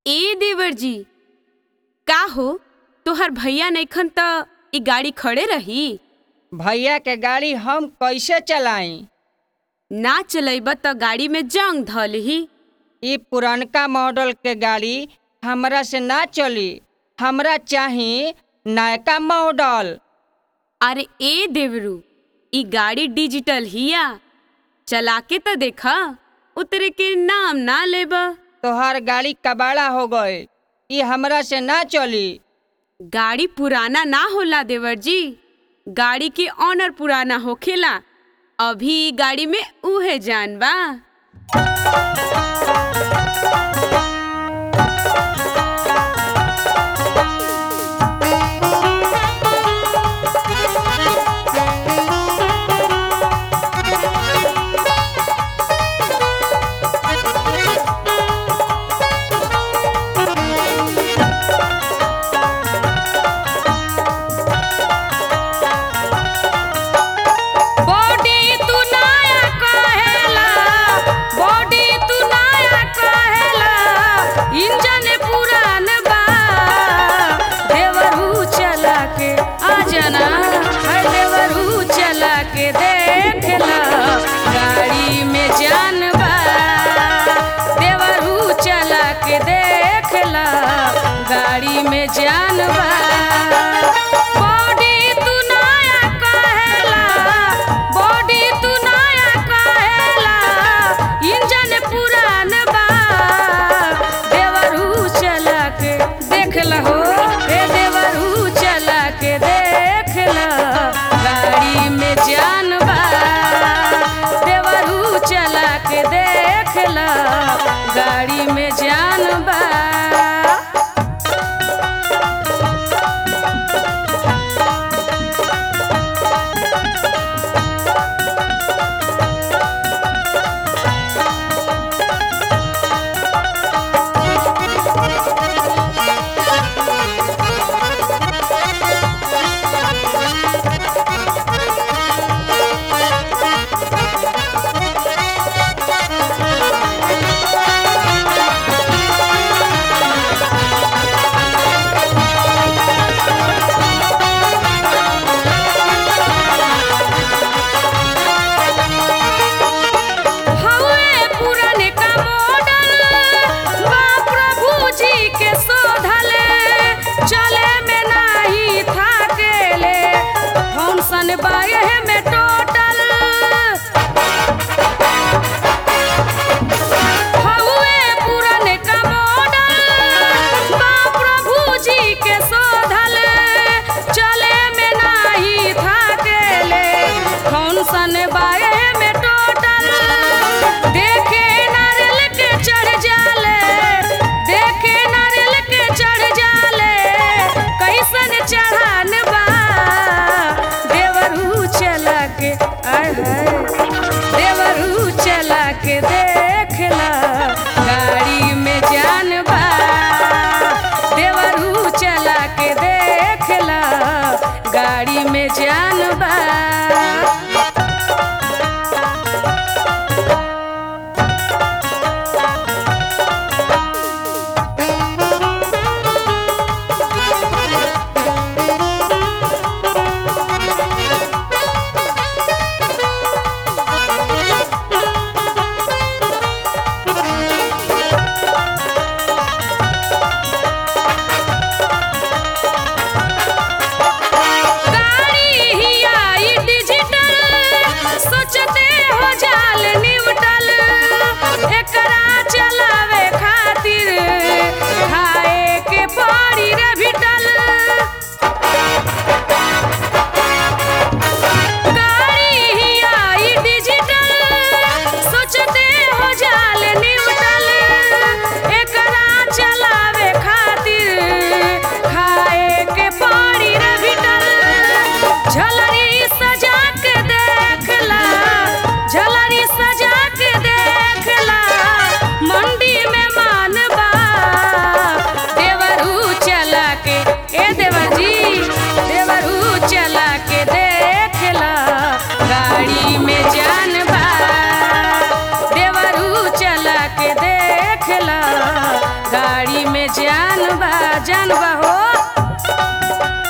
ए देवर जी का हो तोहर भैया नइखन त ई गाड़ी खड़े रही भैया के गाड़ी हम कैसे चलाई ना चलैब त गाड़ी में जंग धलही ई पुरनका मॉडल के गाड़ी हमरा से ना चली हमरा चाही नयका मॉडल अरे ए देवरू ई गाड़ी डिजिटल हिया चला के त देखा उतरे के नाम ना लेब तोहार गाड़ी कबाड़ा हो गए ई हमरा से ना चली गाड़ी पुराना ना होला देवर जी गाड़ी के ऑनर पुराना होखेला अभी ई गाड़ी में उहे जान बा बॉडी तू नया कहेला बॉडी तू नया कहेला इंजन पुरान बा देवरू चला के आ जाना है देवरू चला के देखला गाड़ी में जान बा देवरू चला के देखला गाड़ी में जान बा बॉडी तू नया कहेला बॉडी तू नया कहेला इंजन पुरान बा देवरू चला के देखला हो रे देवरू चला के देखला गाड़ी में जान बा देवरू चला के देखला गाड़ी में जान बा हवे पुराने का मॉडल बा प्रभु जी के शोधले चले में नाही थाकेले फंक्शन बाए में टोटल हवे पुराने का मॉडल बा प्रभु जी के शोधले चले में नाही थाकेले फंक्शन बाए में टोटल देखे नारियल के चढ़ जाले देखे नारियल के चढ़ जाले कैसन चढ़ान बा देवरू चला के आय हाय देवरू चला के देखला गाड़ी में जान बा देवरू चला के देखला गाड़ी में जान बा गाड़ी गाड़ी में जान बा जान बा हो